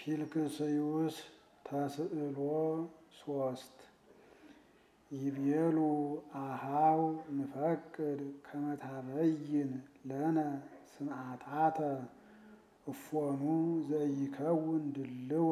ፊልክስዩስ ተስዕሎ ሶስት ይቤሉ አሃው ንፈቅድ ከመታበይን ለነ ስምዓታተ እፎኑ ዘይከውን ድልወ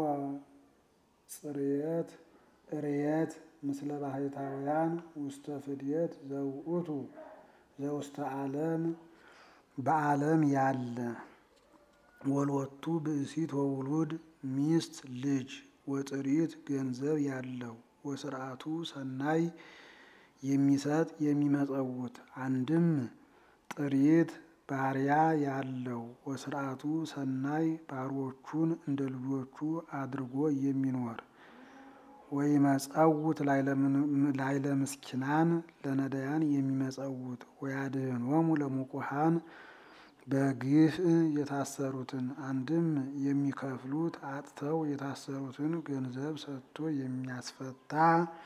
ጽርየት እርየት ምስለ ባሕታውያን ውስተ ፍድየት ዘውእቱ ዘውስተ ዓለም በዓለም ያለ ወልወቱ ብእሲት ወውሉድ ሚስት ልጅ ወጥሪት ገንዘብ ያለው ወስርዓቱ ሰናይ የሚሰጥ የሚመጸውት አንድም ጥሪት ባሪያ ያለው ወስርዓቱ ሰናይ ባሮቹን እንደ ልጆቹ አድርጎ የሚኖር ወይመጸውት ላይለ ምስኪናን ለነዳያን የሚመጸውት ወያድኅኖሙ ለሙቁሃን በግፍ የታሰሩትን አንድም የሚከፍሉት አጥተው የታሰሩትን ገንዘብ ሰጥቶ የሚያስፈታ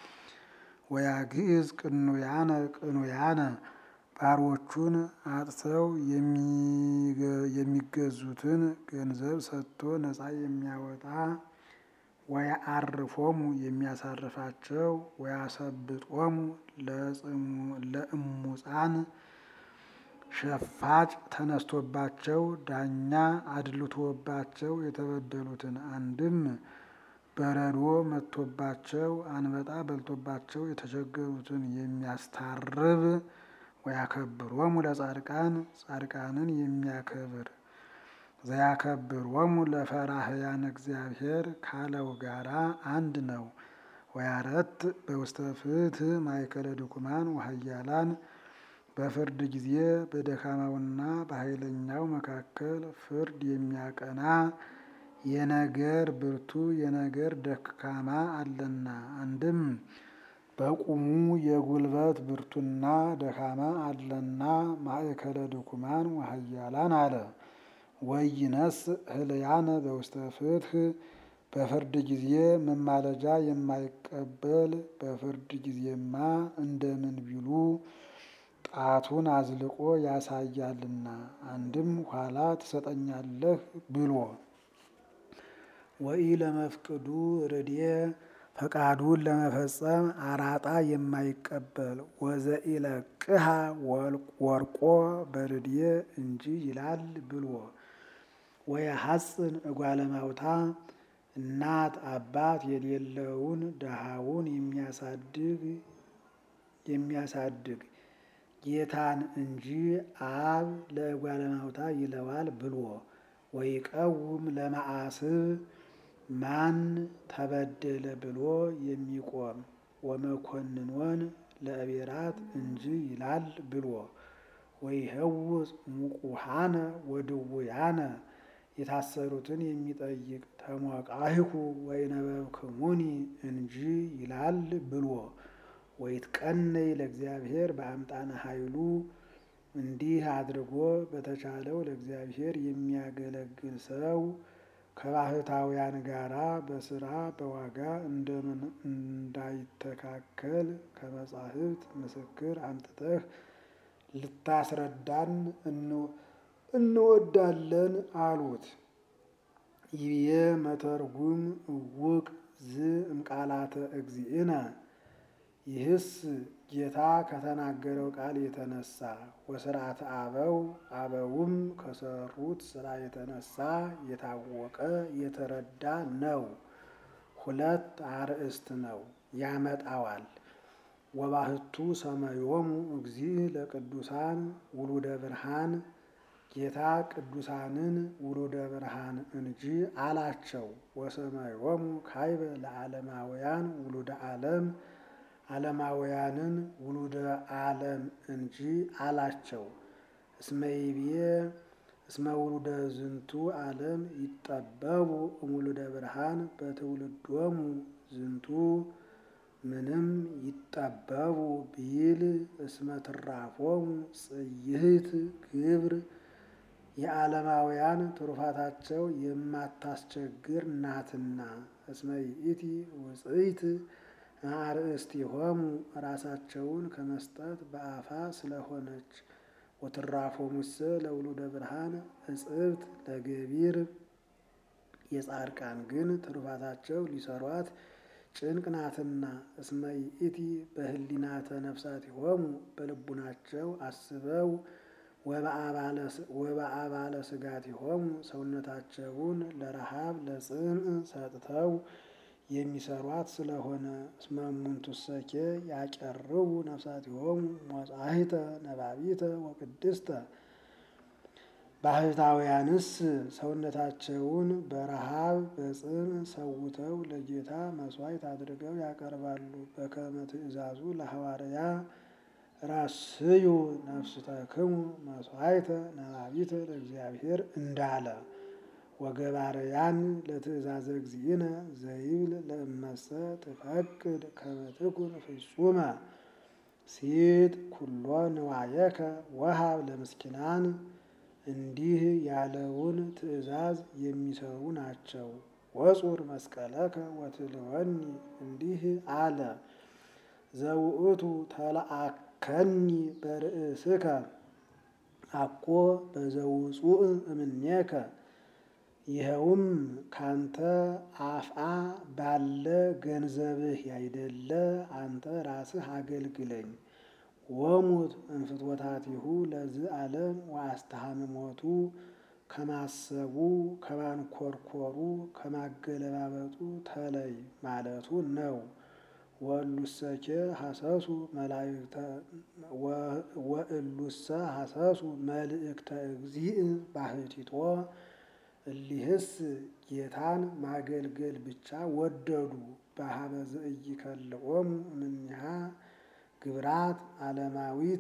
ወያግዕዝ ቅኑያነ ቅኑያነ ባሮቹን አጥተው የሚገዙትን ገንዘብ ሰጥቶ ነፃ የሚያወጣ ወያአርፎሙ የሚያሳርፋቸው ወያሰብጦሙ ለእሙፃን ሸፋጭ ተነስቶባቸው ዳኛ አድልቶባቸው የተበደሉትን አንድም በረዶ መጥቶባቸው አንበጣ በልቶባቸው የተቸገሩትን የሚያስታርብ ወያከብሮሙ ለጻድቃን ጻድቃንን የሚያከብር ዘያከብሮሙ ለፈራህያን እግዚአብሔር ካለው ጋራ አንድ ነው። ወያረት በውስተ ፍትሕ ማእከለ ድኩማን ወኃያላን በፍርድ ጊዜ በደካማውና በኃይለኛው መካከል ፍርድ የሚያቀና የነገር ብርቱ የነገር ደካማ አለና። አንድም በቁሙ የጉልበት ብርቱና ደካማ አለና ማእከለ ድኩማን ወኃያላን አለ። ወይነስ ህልያነ በውስተ ፍትሕ በፍርድ ጊዜ መማለጃ የማይቀበል በፍርድ ጊዜማ እንደምን ቢሉ ጣቱን አዝልቆ ያሳያልና። አንድም ኋላ ትሰጠኛለህ ብሎ ወኢ ለመፍቅዱ ርድየ ፈቃዱን ለመፈጸም አራጣ የማይቀበል ወዘኢለቅሃ ወርቆ በርድየ እንጂ ይላል ብሎ ወየሐፅን እጓለማውታ እናት አባት የሌለውን ድሃውን የሚያሳድግ የሚያሳድግ ጌታን እንጂ አብ ለእጓለማውታ ይለዋል ብሎ ወይቀውም ለመዓስብ ማን ተበደለ ብሎ የሚቆም ወመኮንኖን ለእቤራት እንጂ ይላል ብሎ ወይህውፅ ሙቁሃነ ወድውያነ የታሰሩትን የሚጠይቅ ተሞቃሂኩ ወይነበብክሙኒ እንጂ ይላል ብሎ ወይትቀነይ ለእግዚአብሔር በአምጣነ ኃይሉ እንዲህ አድርጎ በተቻለው ለእግዚአብሔር የሚያገለግል ሰው ከባሕታውያን ጋራ በስራ በዋጋ እንደምን እንዳይተካከል ከመጻሕፍት ምስክር አምጥተህ ልታስረዳን እንወዳለን አሉት። ይብዬ መተርጉም እውቅ ዝ እምቃላተ እግዚእነ ይህስ ጌታ ከተናገረው ቃል የተነሳ ወስርዓተ አበው አበውም ከሰሩት ስራ የተነሳ የታወቀ የተረዳ ነው። ሁለት አርእስት ነው ያመጣዋል። ወባህቱ ሰመዮሙ እግዚእ ለቅዱሳን ውሉደ ብርሃን ጌታ ቅዱሳንን ውሉደ ብርሃን እንጂ አላቸው። ወሰመዮሙ ካይበ ለዓለማውያን ውሉደ ዓለም ዓለማውያንን ውሉደ ዓለም እንጂ አላቸው። እስመ ይብዬ እስመ ውሉደ ዝንቱ ዓለም ይጠበቡ እሙሉደ ብርሃን በትውልዶሙ ዝንቱ ምንም ይጠበቡ ቢል እስመ ትራፎሙ ጽይህት ግብር የዓለማውያን ትሩፋታቸው የማታስቸግር ናትና። እስመ ይእቲ ውፅኢት አርእስቲሆሙ ራሳቸውን ከመስጠት በአፋ ስለሆነች ወትራፎሙሰ ለውሉደ ብርሃን እጽብት ለገቢር የጻድቃን ግን ትሩፋታቸው ሊሰሯት ጭንቅ ናትና። እስመ ይእቲ በህሊናተ ነፍሳቲሆሙ በልቡናቸው አስበው ወበአባለ ስጋቲሆሙ ሰውነታቸውን ለረሃብ ለጽምዕ ሰጥተው የሚሰሯት ስለሆነ እስመ እሙንቱሰኬ ያቀርቡ ነፍሳቲሆሙ ሞጻሂተ ነባቢተ ወቅድስተ ባህታውያንስ ሰውነታቸውን በረሃብ በጽምዕ ሰውተው ለጌታ መስዋዕት አድርገው ያቀርባሉ። በከመ ትእዛዙ ለሐዋርያ ራስዩ ነፍስተክሙ መስዋዕተ ነባቢተ ለእግዚአብሔር እንዳለ ወገባርያን ለትእዛዘ እግዚእነ ዘይብል ለእመሰ ትፈቅድ ከመ ትኩን ፍጹመ ሲጥ ኩሎ ንዋየከ ወሃብ ለምስኪናን እንዲህ ያለውን ትእዛዝ የሚሰሩ ናቸው። ወጹር መስቀለከ ወትልወኒ እንዲህ አለ ዘውእቱ ተለአከኒ በርእስከ አኮ በዘውፁእ እምኔከ ይኸውም ካንተ አፍአ ባለ ገንዘብህ ያይደለ አንተ ራስህ አገልግለኝ። ወሙት እንፍትወታቲሁ ለዝ ዓለም ወአስተሃምሞቱ ከማሰቡ ከማንኮርኮሩ ከማገለባበጡ ተለይ ማለቱ ነው። ወእሉሰኬ ሀሰሱ መላእክተ ወእሉሰ ሀሰሱ መልእክተ እግዚእ ባህቲቶ እሊህስ ጌታን ማገልገል ብቻ ወደዱ። በሀበ ዘኢይከልኦሙ እምኔሃ ግብራት ዓለማዊት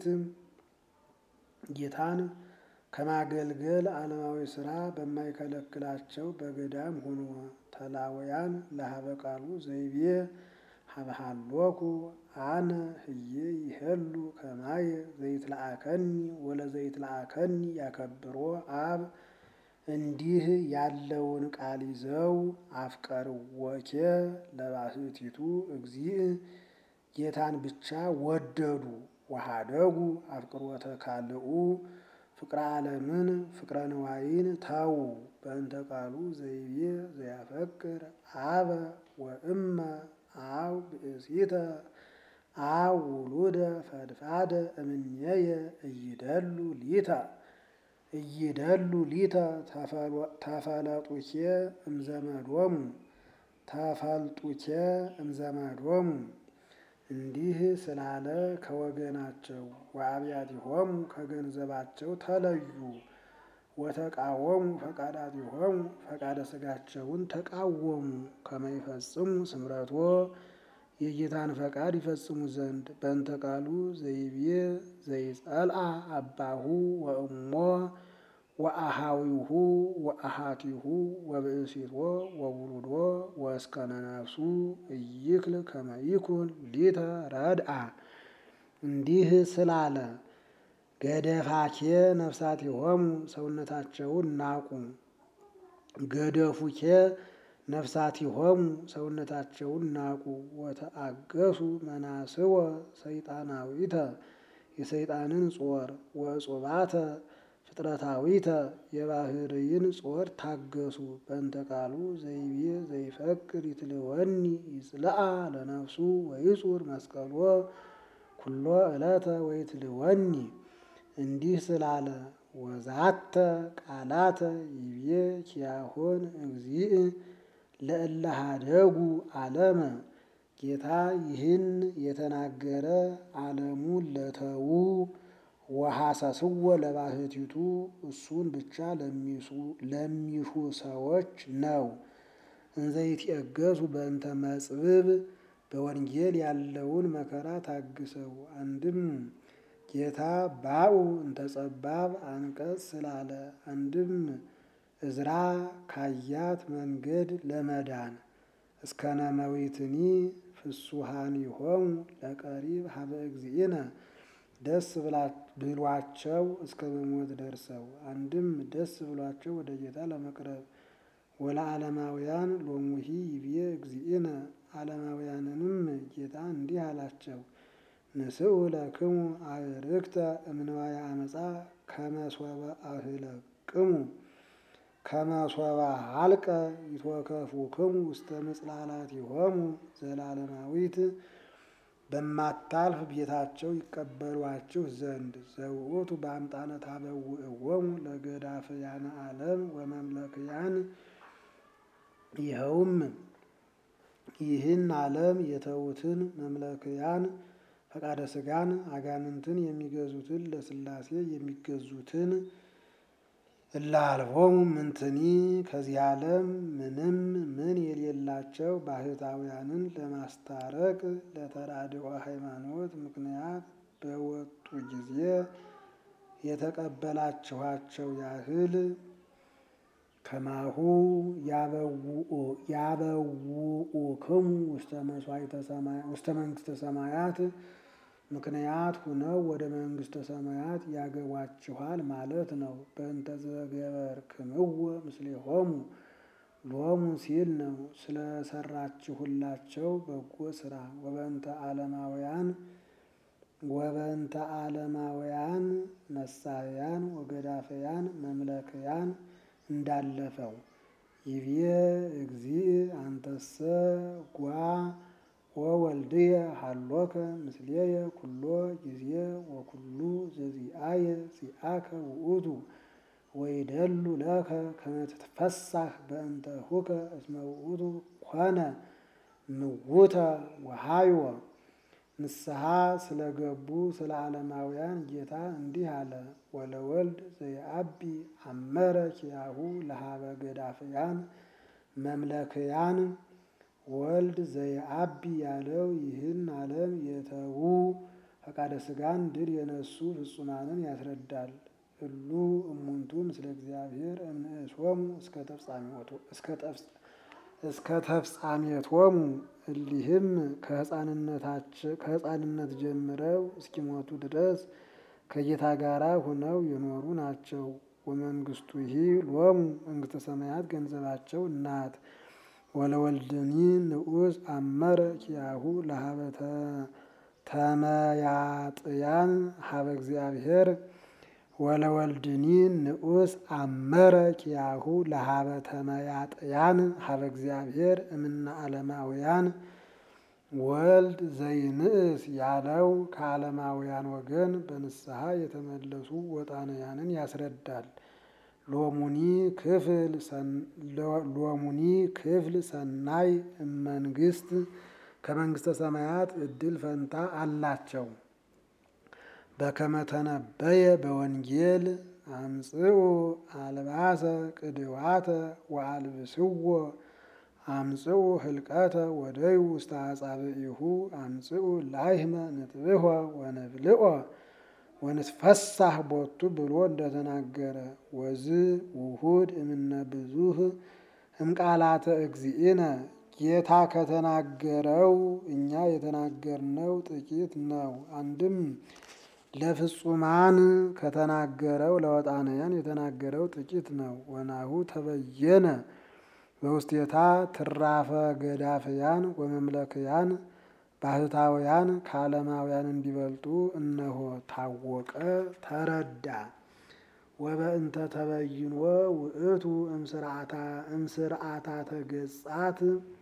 ጌታን ከማገልገል ዓለማዊ ስራ በማይከለክላቸው በገዳም ሆኖ ተላወያን ለሀበ ቃሉ ዘይቤ ሀብሃሎኩ አነ ህዬ ይሄሉ ከማየ ዘይትለአከኒ ወለዘይትለአከኒ ያከብሮ አብ እንዲህ ያለውን ቃል ይዘው አፍቀርዎኬ ለባህቲቱ እግዚእ ጌታን ብቻ ወደዱ። ወሃደጉ አፍቅሮተ ካልኡ ፍቅረ ዓለምን ፍቅረ ንዋይን ታዉ። በእንተ ቃሉ ዘይቤ ዘያፈቅር አበ ወእመ አው ብእሲተ አው ውሉደ ፈድፋደ እምኔየ እይደሉ ሊተ እይደሉ ሊተ ተፈለጡኬ እምዘመዶሙ ተፈልጡኬ እምዘመዶሙ እንዲህ ስላለ ከወገናቸው ወአብያቲሆሙ ከገንዘባቸው ተለዩ። ወተቃወሙ ፈቃዳቲሆሙ ፈቃደ ሥጋቸውን ተቃወሙ። ከመይፈጽሙ ስምረቶ የጌታን ፈቃድ ይፈጽሙ ዘንድ በእንተ ቃሉ ዘይቤ ዘይጸልአ አባሁ ወእሞ ወአሃዊሁ ወአሃቲሁ ወብእሲቶ ወውሉዶ ወእስከነ ነፍሱ እይክል ከመ ይኩን ሊተ ረድአ እንዲህ ስላለ ገደፋኬ ነፍሳቲሆሙ ሰውነታቸውን ናቁ። ገደፉኬ ነፍሳቲሆሙ ሰውነታቸውን ናቁ። ወተአገሱ መናስወ ሰይጣናዊተ የሰይጣንን ጾር ወጾባተ ፍጥረታዊተ የባህርይን ጾር ታገሱ። በእንተ ቃሉ ዘይቤ ዘይፈቅድ ይትልወኒ ይጽልአ ለነፍሱ ወይጹር መስቀሎ ኩሎ ዕለተ ወይትልወኒ እንዲህ ስላለ ወዛተ ቃላተ ይቤ ኪያሆን እግዚእ ለእለ ኀደጉ ዓለመ ጌታ ይህን የተናገረ ዓለሙን ለተዉ ወሐሰስወ ለባህቲቱ እሱን ብቻ ለሚሹ ሰዎች ነው። እንዘይትየገሱ በእንተ መጽብብ በወንጌል ያለውን መከራ ታግሰው አንድም ጌታ ባኡ እንተ ጸባብ አንቀጽ ስላለ አንድም እዝራ ካያት መንገድ ለመዳን እስከነ መዊትኒ ፍሱሃኒሆሙ ለቀሪብ ሀበ እግዚእነ ደስ ብሏቸው እስከ መሞት ደርሰው አንድም ደስ ብሏቸው ወደ ጌታ ለመቅረብ ወለዓለማውያን ሎሙሂ ይቤ እግዚእነ ዓለማውያንንም ጌታ እንዲህ አላቸው ንስኡ ለክሙ አዕርክተ እምንዋየ አመፃ ከመ ሶበ አህለቅሙ ከመሶባ አልቀ ይትወከፉክሙ ውስተ ምጽላላቲሆሙ ዘላለማዊት በማታልፍ ቤታቸው ይቀበሏችሁ ዘንድ ዘውእቱ በአምጣነ ታበውእዎሙ ለገዳፍያነ ዓለም ወመምለክያን ይኸውም ይህን ዓለም የተዉትን መምለክያን ፈቃደ ሥጋን አጋንንትን የሚገዙትን ለሥላሴ የሚገዙትን እላልሆሙ ምንትኒ ከዚህ ዓለም ምንም ምን የሌላቸው ባህታውያንን ለማስታረቅ ለተራድኦ ሃይማኖት ምክንያት በወጡ ጊዜ የተቀበላችኋቸው ያህል ከማሁ ያበውኡክሙ ውስተ መንግሥተ ሰማያት ምክንያት ሁነው ወደ መንግሥተ ሰማያት ያገቧችኋል ማለት ነው። በእንተ ዘገበርክምዎ ምስሌሆሙ ሎሙ ሲል ነው ስለሰራችሁላቸው በጎ ስራ ወበእንተ ዓለማውያን ወበእንተ ዓለማውያን ነሳያን ወገዳፈያን መምለክያን እንዳለፈው ይቤ እግዚእ አንተሰ ጓ ወወልድየ ሀሎከ ምስሌየ ኩሎ ጊዜ ወኩሉ ዘዚአየ ዚአከ ውእቱ ወይደሉ ለከ ከመ ትትፈሳህ በእንተሁከ እስመ ውእቱ ኮነ ምውተ ወሃይወ ንስሐ ስለገቡ ስለ ዓለማውያን ጌታ እንዲህ አለ። ወለወልድ ዘየአቢ አመረ ኪያሁ ለሀበ ገዳፍያን መምለክያን ወልድ ዘየአቢ ያለው ይህን ዓለም የተዉ ፈቃደ ሥጋን ድል የነሱ ፍጹማንን ያስረዳል። እሉ እሙንቱ ምስለ እግዚአብሔር እምንእሶሙ እስከ ተፍጻሜቶሙ እሊህም ከሕፃንነት ጀምረው እስኪሞቱ ድረስ ከጌታ ጋራ ሁነው የኖሩ ናቸው። ወመንግስቱ ይህ ሎሙ መንግስተ ሰማያት ገንዘባቸው ናት። ወለወልድኒ ንዑስ አመረ ኪያሁ ለሀበ ተመያጥያን ሀበ እግዚአብሔር ወለወልድኒ ንዑስ አመረ ኪያሁ ለሀበ ተመያጥያን ሀበ እግዚአብሔር እምነ ዓለማውያን ወልድ ዘይንእስ ያለው ከዓለማውያን ወገን በንስሐ የተመለሱ ወጣንያንን ያስረዳል። ሎሙኒ ክፍል ሎሙኒ ክፍል ሰናይ እመንግስት ከመንግስተ ሰማያት እድል ፈንታ አላቸው። በከመ ተነበየ በወንጌል አምጽኡ አልባሰ ቅድዋተ ወአልብስዎ አምጽኡ ህልቀተ ወደዩ ውስተ አጻብዒሁ አምጽኡ ላይህመ ንጥብሖ ወነብልዖ ወንትፈሳህ ቦቱ ብሎ እንደተናገረ ወዝ ውሁድ እምነ ብዙህ እምቃላተ እግዚእነ ጌታ ከተናገረው እኛ የተናገርነው ጥቂት ነው። አንድም ለፍጹማን ከተናገረው ለወጣንያን የተናገረው ጥቂት ነው። ወናሁ ተበየነ በውስቴታ ትራፈ ገዳፍያን ወመምለክያን ባህታውያን ከዓለማውያን እንዲበልጡ እነሆ ታወቀ ተረዳ። ወበእንተ ተበይኖ ውእቱ እምስርዓታ ተገጻት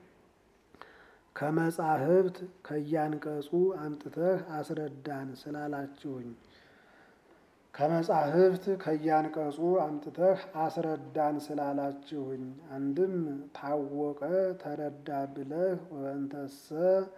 ከመጻሕፍት ከያንቀጹ አምጥተህ አስረዳን ስላላችሁኝ ከመጻሕፍት ከያንቀጹ አምጥተህ አስረዳን ስላላችሁኝ አንድም ታወቀ ተረዳ ብለህ ወበእንተሰ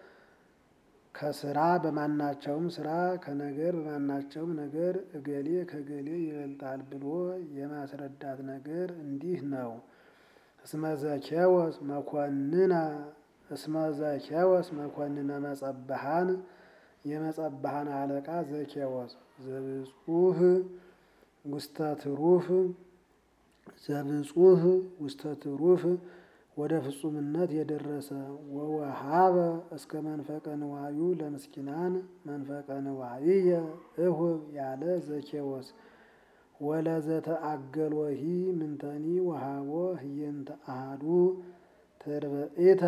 ከስራ በማናቸውም ስራ ከነገር በማናቸውም ነገር እገሌ ከገሌ ይበልጣል ብሎ የማስረዳት ነገር እንዲህ ነው። እስመ ዘኬወስ መኮንነ እስመ ዘኬወስ መኮንነ መጸብሃን የመጸብሃን አለቃ ዘኬወስ ዘብጹህ ውስተ ትሩፍ ዘብጹህ ውስተ ትሩፍ ወደ ፍጹምነት የደረሰ ወወሃበ እስከ መንፈቀ ንዋዩ ለምስኪናን መንፈቀ ንዋይየ እሁብ ያለ ዘኬወስ ወለዘተአገልወሂ ምንተኒ ወሃቦ ህየንተ አሃዱ ትርብኢተ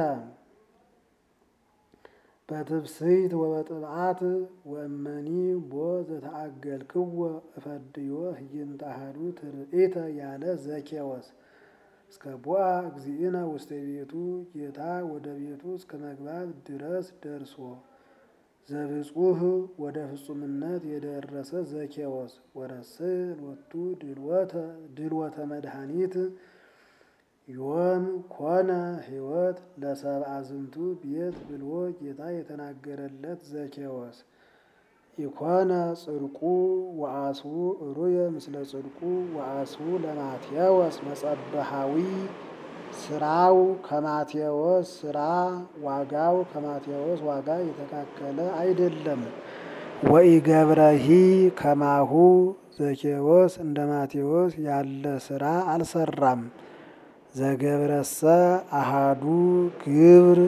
በትብስይት ወበጥብዓት ወእመኒ ቦ ዘተአገልክዎ እፈድዮ ህየንተ አሃዱ ትርኢተ ያለ ዘኬወስ እስከ ቦአ እግዚእነ ውስተ ቤቱ ጌታ ወደ ቤቱ እስከ መግባት ድረስ ደርሶ ዘብጹህ ወደ ፍጹምነት የደረሰ ዘኬዎስ ወረስእ ሎቱ ድልወተ መድኃኒት ዮም ኮነ ሕይወት ለሰብአ ዝንቱ ቤት ብሎ ጌታ የተናገረለት ዘኬዎስ ኢኮነ ጽድቁ ወአስቡ ሩየ ምስለ ጽድቁ ወአስቡ ለማቴዎስ መጸበሃዊ ስራው ከማቴዎስ ስራ ዋጋው ከማቴዎስ ዋጋ የተካከለ አይደለም። ወኢገብረሂ ከማሁ ዘኬዎስ እንደ ማቴዎስ ያለ ስራ አልሰራም። ዘገብረሰ አሃዱ ግብር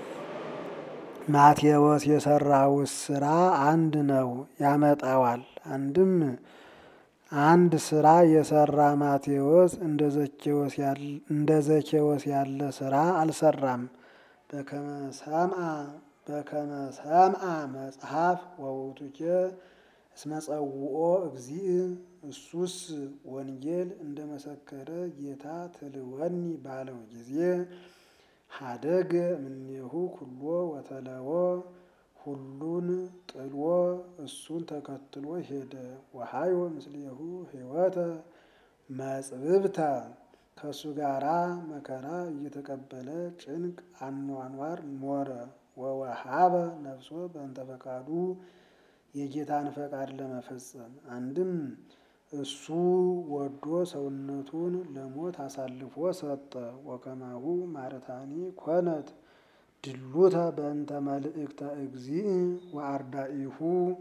ማቴዎስ የሰራውስ ስራ አንድ ነው ያመጣዋል። አንድም አንድ ስራ የሰራ ማቴዎስ እንደ ዘኬዎስ ያለ ስራ አልሰራም። በከመ ሰምዐ በከመ ሰምዐ መጽሐፍ ወውእቱኬ እስመ ጸውኦ እግዚእ እሱስ ወንጌል እንደመሰከረ ጌታ ትልወኒ ባለው ጊዜ ሀደገ እምኔሁ ኩሎ ወተለዎ ሁሉን ጥሎ እሱን ተከትሎ ሄደ። ወሀዮ ምስሌሁ ሕይወተ መጽብብተ ከእሱ ጋራ መከራ እየተቀበለ ጭንቅ አኗኗር ኖረ። ወወሃበ ነፍሶ በእንተ ፈቃዱ የጌታን ፈቃድ ለመፈጸም አንድም እሱ ወዶ ሰውነቱን ለሞት አሳልፎ ሰጠ። ወከማሁ ማርታኒ ኮነት ድሉተ በእንተ መልእክተ እግዚእ ወአርዳኢሁ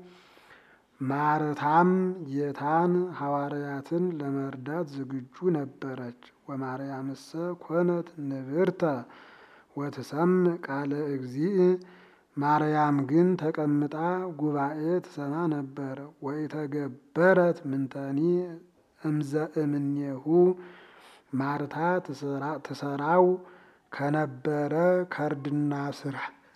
ማርታም ጌታን ሐዋርያትን ለመርዳት ዝግጁ ነበረች። ወማርያምሰ ኮነት ንብርተ ወትሰምዕ ቃለ እግዚእ ማርያም ግን ተቀምጣ ጉባኤ ትሰማ ነበር። ወኢተገበረት ምንተኒ እምዘ እምኔሁ ማርታ ትሰራው ከነበረ ከርድና ስራ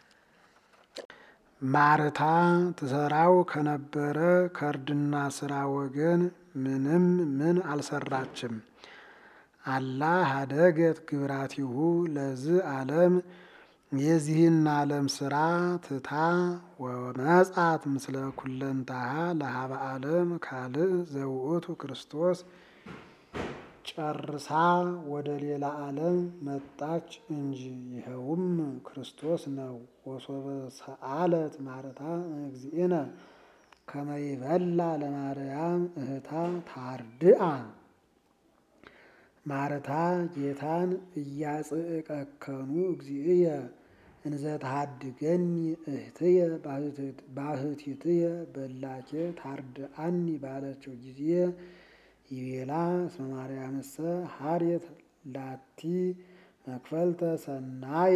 ማርታ ትሰራው ከነበረ ከርድና ስራ ወገን ምንም ምን አልሰራችም። አላ ሀደገት ግብራቲሁ ለዝ ዓለም የዚህን ዓለም ስራ ትታ ወመጻት ምስለ ኩለንታሃ ለሀበ ዓለም ካልእ ዘውእቱ ክርስቶስ ጨርሳ ወደ ሌላ ዓለም መጣች እንጂ ይኸውም ክርስቶስ ነው። ወሶበ ሰአለት ማርታ እግዚእነ ከመ ይበላ ለማርያም እህታ ታርድአ ማርታ ጌታን እያጽእቀከኑ እግዚእየ እንዘ ተሃድገኒ እህትየ ባህቲትየ በላኬ ታርድአኒ ባለችው ጊዜ ይቤላ እስመ ማርያምሰ ሀርየት ላቲ መክፈልተ ሰናየ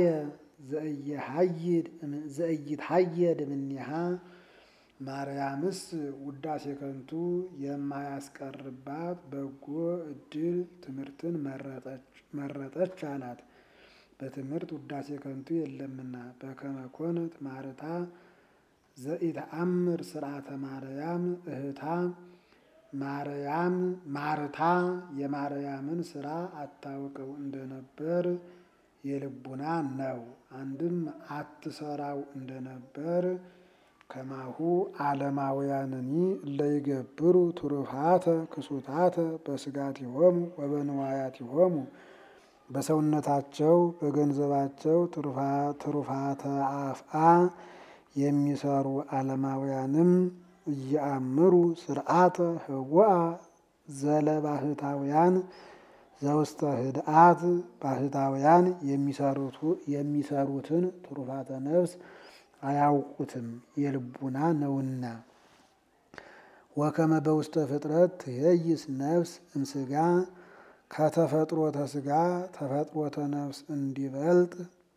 ዘእይትሀየድ እምኔሃ ማርያምስ ውዳሴ ከንቱ የማያስቀርባት በጎ እድል ትምህርትን መረጠች አላት። በትምህርት ውዳሴ ከንቱ የለምና። በከመ ኮነት ማርታ ዘኢተአምር ስርዓተ ማርያም እህታ ማርያም ማርታ የማርያምን ስራ አታውቀው እንደነበር የልቡና ነው። አንድም አትሰራው እንደነበር ከማሁ ዓለማውያንኒ እለይገብሩ ትሩፋተ ክሱታተ በስጋቲሆሙ ወበንዋያቲሆሙ በሰውነታቸው በገንዘባቸው ትሩፋተ አፍአ የሚሰሩ ዓለማውያንም እየአምሩ ስርዓተ ህቡአ ዘለባህታውያን ዘውስተ ህድአት ባህታውያን የሚሰሩትን ትሩፋተ ነፍስ አያውቁትም የልቡና ነውና። ወከመ በውስተ ፍጥረት ትሄይስ ነፍስ እምስጋ ከተፈጥሮተ ስጋ ተፈጥሮተ ነፍስ እንዲበልጥ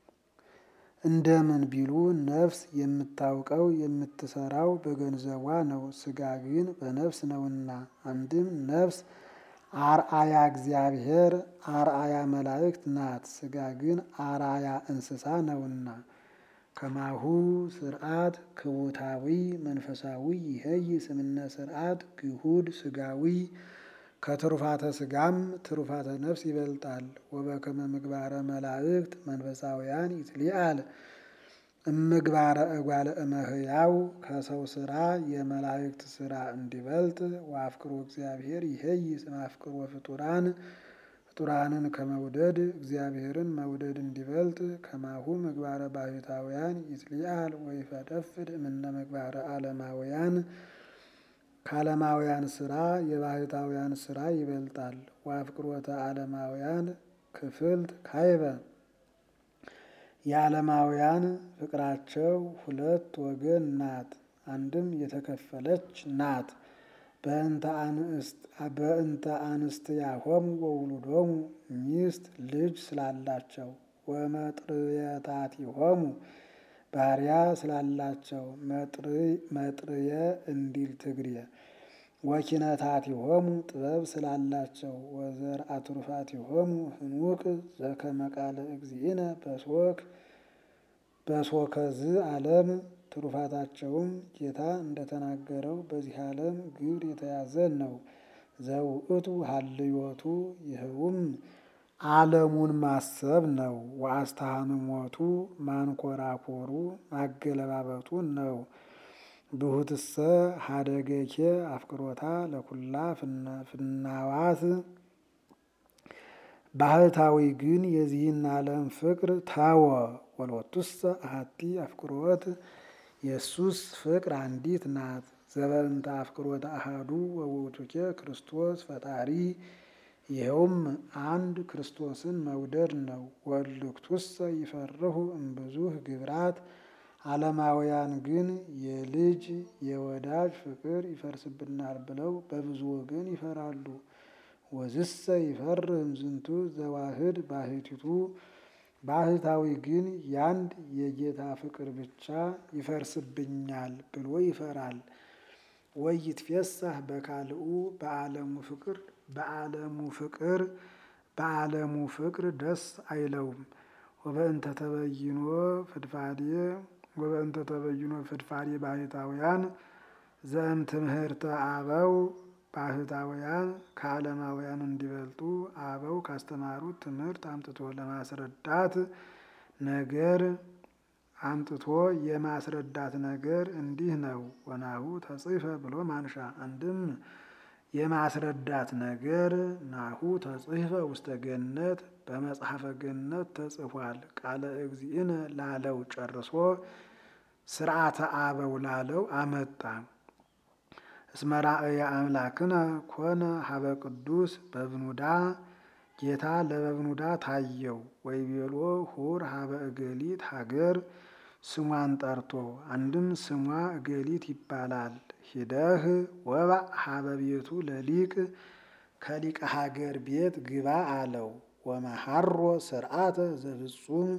እንደምን ቢሉ ነፍስ የምታውቀው የምትሰራው በገንዘቧ ነው። ስጋ ግን በነፍስ ነውና። አንድም ነፍስ አርአያ እግዚአብሔር አርአያ መላእክት ናት። ስጋ ግን አርአያ እንስሳ ነውና። ከማሁ ስርዓት ክቡታዊ መንፈሳዊ ይሄይ ስምነ ስርዓት ግሁድ ስጋዊ ከትሩፋተ ስጋም ትሩፋተ ነፍስ ይበልጣል። ወበከመ ምግባረ መላእክት መንፈሳውያን ይትሊአል እምግባረ እጓለ እመሕያው ከሰው ስራ የመላእክት ስራ እንዲበልጥ ወአፍቅሮ እግዚአብሔር ይሄይስ እምአፍቅሮ ፍጡራን ፍጡራንን ከመውደድ እግዚአብሔርን መውደድ እንዲበልጥ ከማሁ ምግባረ ባህታውያን ይትሊአል ወይፈደፍድ እምነ ምግባረ ዓለማውያን ከዓለማውያን ስራ የባህታውያን ስራ ይበልጣል። ወአፍቅሮተ ዓለማውያን ክፍልት ካይበ የዓለማውያን ፍቅራቸው ሁለት ወገን ናት፣ አንድም የተከፈለች ናት። በእንተ አንስትያሆሙ ወውሉዶሙ ሚስት ልጅ ስላላቸው ወመጥርየታቲሆሙ ባሪያ ስላላቸው መጥርየ እንዲል ትግርየ ወኪነታቲሆሙ ጥበብ ስላላቸው ወዘርአ ትሩፋቲሆሙ ህኑቅ ዘከመ ቃለ እግዚእነ በሶክ በሶከዝ ዓለም ትሩፋታቸውም ጌታ እንደተናገረው በዚህ ዓለም ግብር የተያዘ ነው። ዘውእቱ ሀልዮቱ ይኸውም ዓለሙን ማሰብ ነው። ወአስተሃንሞቱ ማንኮራኮሩ ማገለባበጡ ነው። ብሁትሰ ሀደገኬ አፍቅሮታ ለኩላ ፍናዋት ባህታዊ ግን የዚህን ዓለም ፍቅር ታወ። ወሎቱሰ አሐቲ አፍቅሮት የሱስ ፍቅር አንዲት ናት። ዘበእንተ አፍቅሮተ አሐዱ ወውእቱኬ ክርስቶስ ፈጣሪ ይኸውም አንድ ክርስቶስን መውደድ ነው። ወልክቱሰ ይፈርሁ እምብዙህ ግብራት ዓለማውያን ግን የልጅ የወዳጅ ፍቅር ይፈርስብናል ብለው በብዙ ወገን ይፈራሉ። ወዝሰ ይፈርህም ዝንቱ ዘዋህድ ባህቲቱ ባህታዊ ግን ያንድ የጌታ ፍቅር ብቻ ይፈርስብኛል ብሎ ይፈራል። ወይትፌሳህ በካልኡ በዓለሙ ፍቅር በዓለሙ ፍቅር በዓለሙ ፍቅር ደስ አይለውም። ወበእንተ ተበይኖ ፍድፋዴ ወበእንተ ተበይኖ ፍድፋዴ ባህታውያን ዘእም ትምህርተ አበው ባህታውያን ከዓለማውያን እንዲበልጡ አበው ካስተማሩት ትምህርት አምጥቶ ለማስረዳት ነገር አምጥቶ የማስረዳት ነገር እንዲህ ነው። ወናሁ ተጽፈ ብሎ ማንሻ አንድም የማስረዳት ነገር ናሁ ተጽፈ ውስተ ገነት በመጽሐፈ ገነት ተጽፏል። ቃለ እግዚእነ ላለው ጨርሶ ስርዓተ አበው ላለው አመጣ። እስመ ራእየ አምላክነ ኮነ ሀበ ቅዱስ በብኑዳ ጌታ ለበብኑዳ ታየው። ወይቤሎ ሁር ሀበ እገሊት ሀገር ስሟን ጠርቶ አንድም ስሟ እገሊት ይባላል። ሂደህ ወባእ ሀበ ቤቱ ለሊቅ ከሊቀ ሀገር ቤት ግባ አለው። ወመሐሮ ስርዓተ ዘፍጹም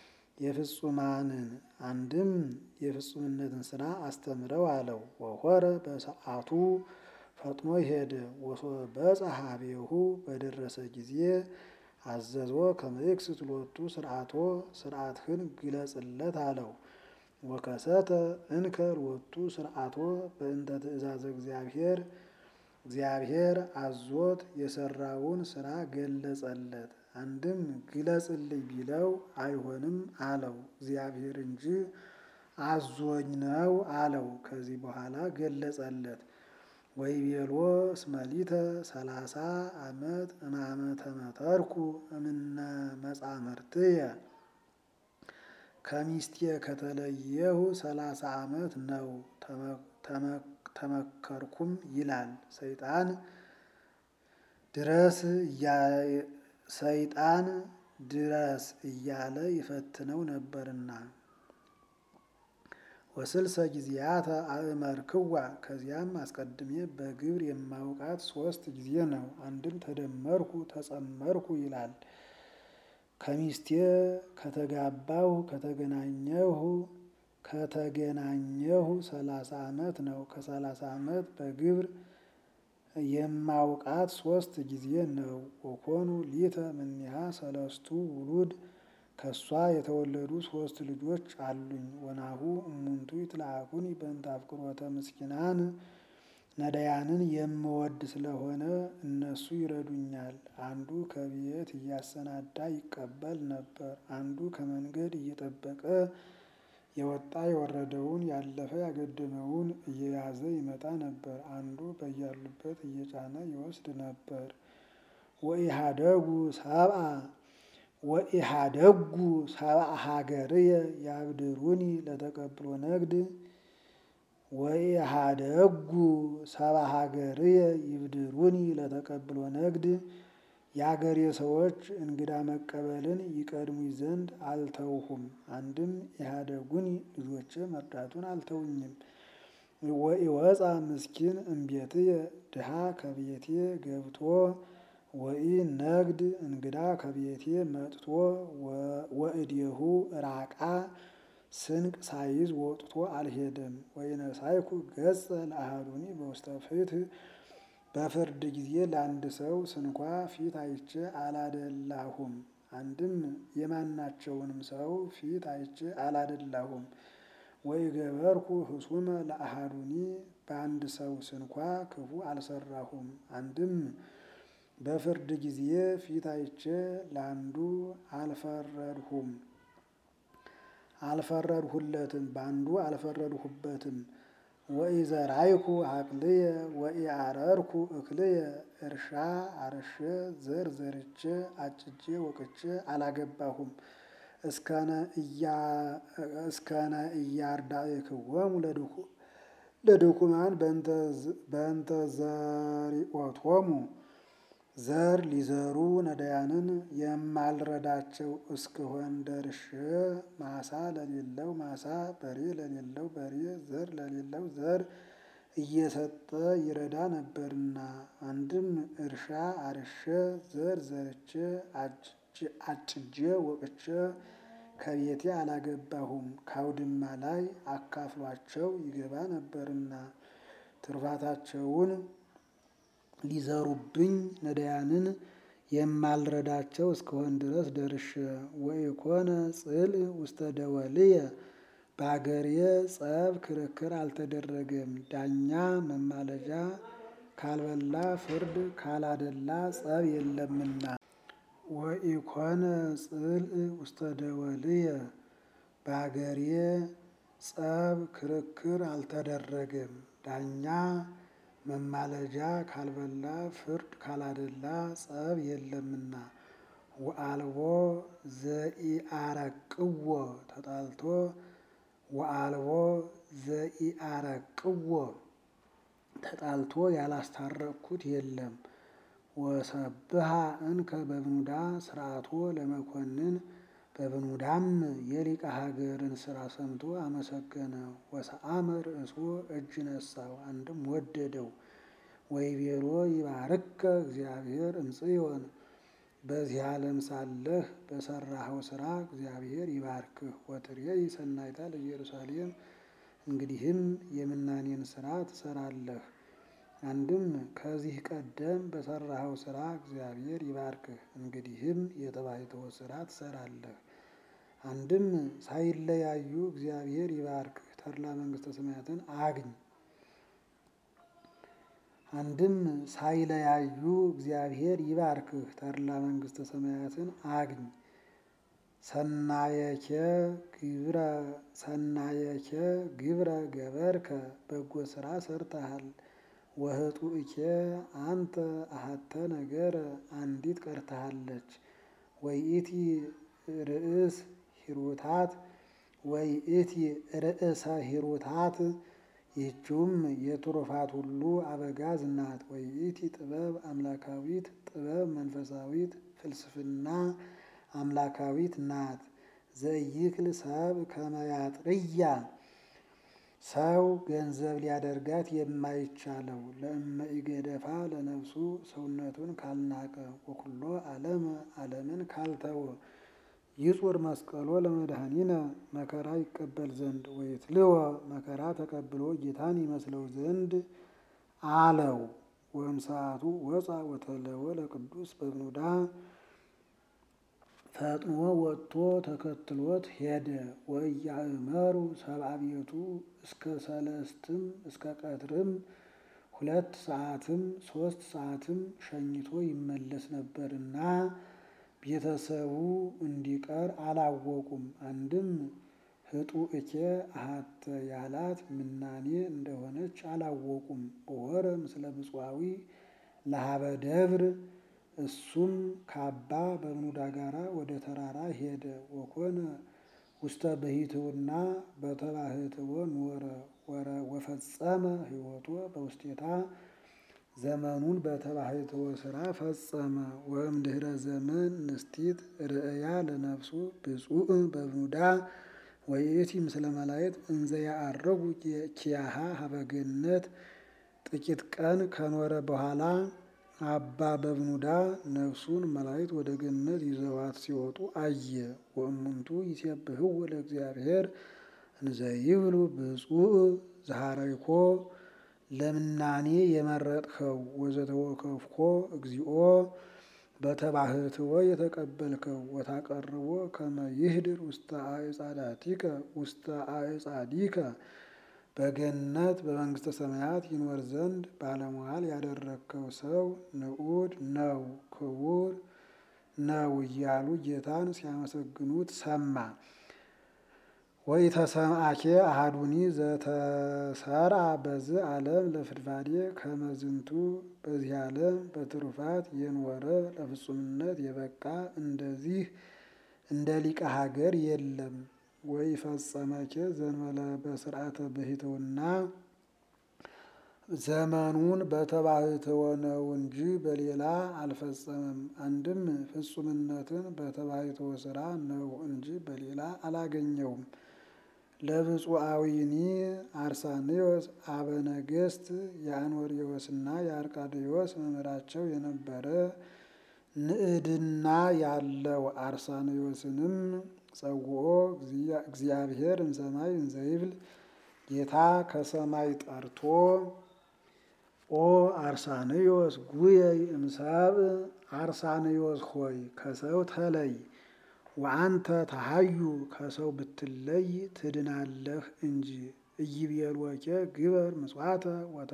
የፍጹማንን አንድም የፍጹምነትን ስራ አስተምረው አለው። ወሆረ በሰዓቱ ፈጥኖ ሄደ። ወሶበ በጽሐ ቤሁ በደረሰ ጊዜ አዘዞ ከመይክስት ሎቱ ስርዓቶ ስርዓትህን ግለጽለት አለው። ወከሰተ እንከ ሎቱ ስርዓቶ በእንተ ትእዛዘ እግዚአብሔር እግዚአብሔር አዞት የሰራውን ስራ ገለጸለት። አንድም ግለጽልኝ ቢለው አይሆንም አለው። እግዚአብሔር እንጂ አዞኝ ነው አለው። ከዚህ በኋላ ገለጸለት። ወይቤሎ እስመሊተ ሰላሳ ዓመት እማመተ መተርኩ እምነ መጻምርትየ ከሚስቴ ከተለየሁ ሰላሳ ዓመት ነው ተመከርኩም ይላል። ሰይጣን ድረስ ሰይጣን ድረስ እያለ ይፈትነው ነበርና ወስልሰ ጊዜያተ አእመርክዋ ከዚያም አስቀድሜ በግብር የማውቃት ሶስት ጊዜ ነው። አንድም ተደመርኩ ተጸመርኩ ይላል። ከሚስቴ ከተጋባሁ ከተገናኘሁ ከተገናኘሁ ሰላሳ ዓመት ነው። ከሰላሳ ዓመት በግብር የማውቃት ሶስት ጊዜ ነው። ወኮኑ ሊተ እምኔሃ ሰለስቱ ውሉድ ከሷ የተወለዱ ሶስት ልጆች አሉኝ። ወናሁ እሙንቱ ይትለአኩኒ በእንተ አፍቅሮተ ምስኪናን ነዳያንን የምወድ ስለሆነ እነሱ ይረዱኛል። አንዱ ከቤት እያሰናዳ ይቀበል ነበር፣ አንዱ ከመንገድ እየጠበቀ የወጣ የወረደውን ያለፈ ያገደመውን እየያዘ ይመጣ ነበር፣ አንዱ በያሉበት እየጫነ ይወስድ ነበር። ወኢሃደጉ ሰብአ ወኢሃደጉ ሰብአ ሀገርየ ያብድሩኒ ለተቀብሎ ነግድ ወኢሃደጉ ሰብአ ሀገርየ ይብድሩኒ ለተቀብሎ ነግድ የአገሬ ሰዎች እንግዳ መቀበልን ይቀድሙኝ ዘንድ አልተውሁም። አንድም ኢሃደጉኒ ልጆቼ መርዳቱን አልተውኝም። ወኢወፃ ምስኪን እምቤትየ ድሃ ከቤቴ ገብቶ ወኢ ነግድ እንግዳ ከቤቴ መጥቶ ወእዴሁ ራቃ ስንቅ ሳይዝ ወጥቶ አልሄደም። ወኢነሳይኩ ገጸ ለአሐዱኒ በውስተ ፍትሕ በፍርድ ጊዜ ለአንድ ሰው ስንኳ ፊት አይቼ አላደላሁም። አንድም የማናቸውንም ሰው ፊት አይቼ አላደላሁም። ወኢገበርኩ ህሱመ ለአሐዱኒ በአንድ ሰው ስንኳ ክፉ አልሰራሁም። አንድም በፍርድ ጊዜ ፊት አይቼ ለአንዱ አልፈረድሁም አልፈረድሁለትም በአንዱ አልፈረድሁበትም። ወኢዘራይኩ ሀቅልየ ወኢአረርኩ እክልየ እርሻ አርሼ ዘር ዘርቼ አጭጄ ወቅቼ አላገባሁም። እስከነ እያርዳእክዎሙ ለድኩማን በእንተ ዘሪኦቶሙ ዘር ሊዘሩ ነዳያንን የማልረዳቸው እስክሆን ደርሼ ማሳ ለሌለው ማሳ በሬ ለሌለው በሬ ዘር ለሌለው ዘር እየሰጠ ይረዳ ነበርና። አንድም እርሻ አርሼ ዘር ዘርቼ አጭጄ ወቅቼ ከቤቴ አላገባሁም። ካውድማ ላይ አካፍሏቸው ይገባ ነበርና ትሩፋታቸውን ሊዘሩብኝ ነዳያንን የማልረዳቸው እስክሆን ድረስ ደርሼ ወኢኮነ ጽል ውስተ ደወልየ በአገሬ ጸብ ክርክር አልተደረገም። ዳኛ መማለጃ ካልበላ ፍርድ ካላደላ ጸብ የለምና። ወኢኮነ ጽል ውስተ ደወልየ በአገሬ ጸብ ክርክር አልተደረገም። ዳኛ መማለጃ ካልበላ ፍርድ ካላደላ ጸብ የለምና። ወአልቦ ዘኢአረቅዎ ተጣልቶ ወአልቦ ዘኢአረቅዎ ተጣልቶ ያላስታረቅኩት የለም። ወሰብሃ እንከ በብኑዳ ስርዓቶ ለመኮንን በብኑዳም የሊቀ ሀገርን ስራ ሰምቶ አመሰገነ። ወሰአመ ርእሶ እጅ ነሳው አንድም ወደደው። ወይቤሎ ይባርከ እግዚአብሔር እምጽዮን በዚህ ዓለም ሳለህ በሰራኸው ስራ እግዚአብሔር ይባርክህ። ወትሬይ ሰናይታ ለኢየሩሳሌም እንግዲህም የምናኔን ስራ ትሰራለህ። አንድም ከዚህ ቀደም በሰራኸው ስራ እግዚአብሔር ይባርክህ፣ እንግዲህም የተባይተው ስራ ትሰራለህ። አንድም ሳይለያዩ እግዚአብሔር ይባርክህ፣ ተድላ መንግስተ ሰማያትን አግኝ። አንድም ሳይለያዩ እግዚአብሔር ይባርክህ፣ ተድላ መንግስተ ሰማያትን አግኝ። ሰናየኬ ግብረ ሰናየኬ ግብረ ገበርከ በጎ ስራ ሰርተሃል። ወህጡእኬ አንተ አሐተ ነገረ አንዲት ቀርተሃለች። ወይእቲ ርእስ ሂሩታት ወይእቲ ርእሰ ሂሩታት ይህችውም የትሩፋት ሁሉ አበጋዝ ናት። ወይእቲ ጥበብ አምላካዊት ጥበብ መንፈሳዊት ፍልስፍና አምላካዊት ናት። ዘይክል ሰብ ከመያጥርያ ሰው ገንዘብ ሊያደርጋት የማይቻለው ለእመ ኢገደፋ ለነፍሱ ሰውነቱን ካልናቀ ወኩሎ ዓለመ ዓለምን ካልተወ ይጹር መስቀሎ ለመድኃኒነ መከራ ይቀበል ዘንድ ወይትልወ መከራ ተቀብሎ ጌታን ይመስለው ዘንድ አለው። ወእምሰዓቱ ወፃ ወተለወ ለቅዱስ በብኑዳ ፈጥኖ ወጥቶ ተከትሎት ሄደ። ወእያእመሩ ሰብአ ቤቱ እስከ ሰለስትም እስከ ቀትርም ሁለት ሰዓትም ሶስት ሰዓትም ሸኝቶ ይመለስ ነበርና ቤተሰቡ እንዲቀር አላወቁም። አንድም ህጡ እኬ አሃተ ያላት ምናኔ እንደሆነች አላወቁም። ወረ ምስለ ብፁዓዊ ለሀበ ደብር እሱም ከአባ በብኑዳ ጋራ ወደ ተራራ ሄደ። ወኮነ ውስተ ብሂትውና በተባህትዎ ኖረ ወፈጸመ ህይወቶ በውስቴታ ዘመኑን በተባህትዎ ስራ ፈጸመ። ወእምድህረ ዘመን ንስቲት ርእያ ለነፍሱ ብፁዕ በብኑዳ ወይእቲ ምስለ መላእክት እንዘ ያዐርጉ ኪያሃ ሀበገነት ጥቂት ቀን ከኖረ በኋላ አባ በብኑዳ ነፍሱን መላእክት ወደ ገነት ይዘዋት ሲወጡ አየ። ወእሙንቱ ይሴብሕዎ ለእግዚአብሔር እንዘ ይብሉ ብፁዕ ዘሐረይኮ ለምናኔ የመረጥኸው ወዘተወከፍኮ እግዚኦ በተባህትዎ የተቀበልከው ወታቀርቦ ከመ ይህድር ውስተ አዕጻዳቲከ ውስተ አዕጻዲከ በገነት በመንግስተ ሰማያት ይኖር ዘንድ ባለሟል ያደረግከው ሰው ንዑድ ነው ክቡር ነው እያሉ ጌታን ሲያመሰግኑት ሰማ። ወይ ተሰምአኬ አሃዱኒ ዘተሰርአ በዚህ ዓለም ለፍድፋዴ ከመዝንቱ በዚህ ዓለም በትሩፋት የኖረ ለፍጹምነት የበቃ እንደዚህ እንደ ሊቀ ሀገር የለም። ወይ ፈጸመኬ ዘንበለ በስርዓተ ብሂትውና ዘመኑን በተባህትዎ ነው እንጂ በሌላ አልፈጸመም። አንድም ፍጹምነትን በተባህትዎ ስራ ነው እንጂ በሌላ አላገኘውም። ለብፁዓዊኒ አርሳኔዎስ አበነገስት የአንወሪዎስና የአርቃዴዎስ መምህራቸው የነበረ ንዕድና ያለው አርሳኔዎስንም ጸውኦ እግዚአብሔር እምሰማይ እንዘይብል ጌታ ከሰማይ ጠርቶ ኦ አርሳኔዎስ ጉየይ እምሰብ አርሳኔዎስ ሆይ ከሰው ተለይ ወአንተ ተሃዩ ከሰው ብትለይ ትድናለህ እንጂ ኢይቤልወኬ ግበር ምጽዋተ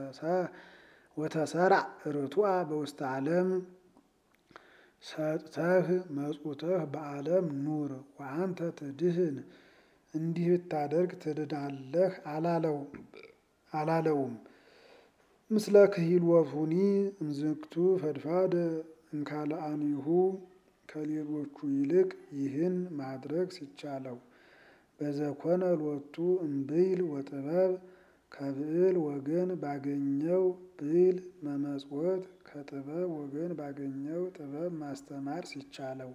ወተሰርዕ ርቱዐ በውስተ ዓለም ሰጥተህ መጽውተህ በዓለም ኑር ወአንተ ትድህን እንዲህ ብታደርግ ትድናለህ አላለውም። ምስለ ክሂልወቱኒ እምዝግቱ ፈድፋደ እንካልአኒሁ ከሌሎቹ ይልቅ ይህን ማድረግ ሲቻለው በዘኮነ ሎቱ እምብዕል ወጥበብ ከብዕል ወገን ባገኘው ብዕል መመጽወት ከጥበብ ወገን ባገኘው ጥበብ ማስተማር ሲቻለው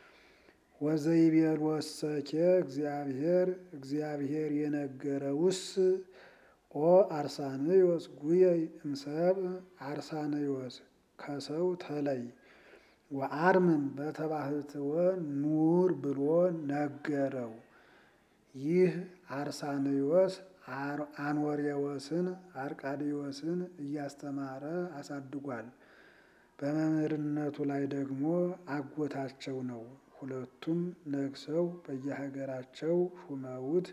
ወዘይቤልወሰኬ እግዚአብሔር እግዚአብሔር የነገረውስ ኦ አርሳኔዎስ ጉየይ እምሰብ አርሳኔዎስ ከሰው ተለይ ወአርምም በተባህትወ ኑር ብሎ ነገረው። ይህ አርሳኔዎስ አንወሬዎስን አርቃዴዎስን እያስተማረ አሳድጓል። በመምህርነቱ ላይ ደግሞ አጎታቸው ነው። ሁለቱም ነግሰው በየሀገራቸው ሹመውት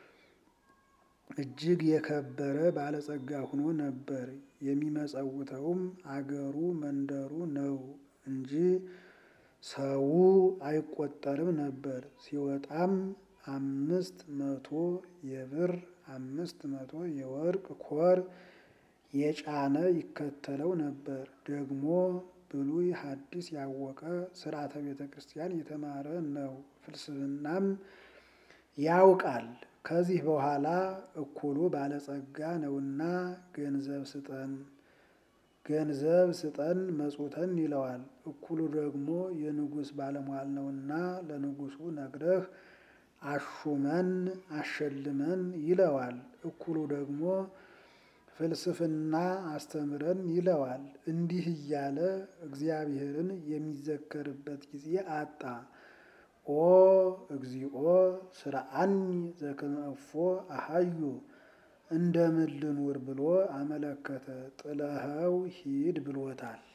እጅግ የከበረ ባለጸጋ ሆኖ ነበር። የሚመጸውተውም አገሩ መንደሩ ነው እንጂ ሰው አይቆጠርም ነበር። ሲወጣም አምስት መቶ የብር አምስት መቶ የወርቅ ኮር የጫነ ይከተለው ነበር። ደግሞ ብሉይ ሐዲስ ያወቀ ስርዓተ ቤተ ክርስቲያን የተማረ ነው። ፍልስፍናም ያውቃል። ከዚህ በኋላ እኩሉ ባለጸጋ ነውና ገንዘብ ስጠን ገንዘብ ስጠን መጽውተን ይለዋል። እኩሉ ደግሞ የንጉሥ ባለሟል ነውና ለንጉሡ ነግረህ አሹመን አሸልመን ይለዋል። እኩሉ ደግሞ ፍልስፍና አስተምረን ይለዋል። እንዲህ እያለ እግዚአብሔርን የሚዘከርበት ጊዜ አጣ። ኦ እግዚኦ ስርዓኒ ዘከመ እፎ አሃዩ እንደምን ልኑር ብሎ አመለከተ። ጥለኸው ሂድ ብሎታል።